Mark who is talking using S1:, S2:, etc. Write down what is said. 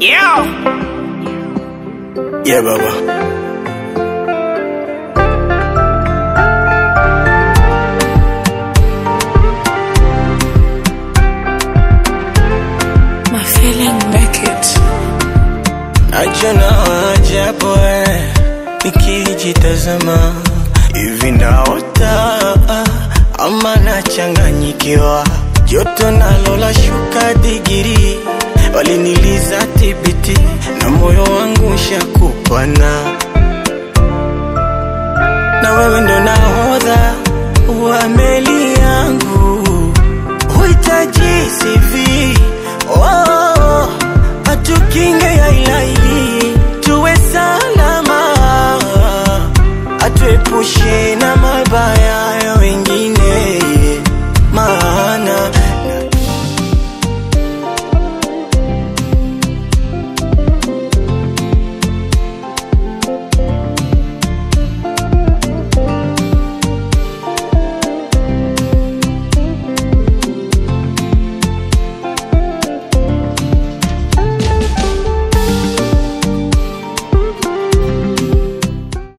S1: Yeah.
S2: Yeah, Baba.
S1: My feeling make it.
S2: Najona ajabu eh, nikijitazama hivi naota ama nachanganyikiwa, joto nalo la shuka digiri, waliniliza tibiti na moyo wangu shakupana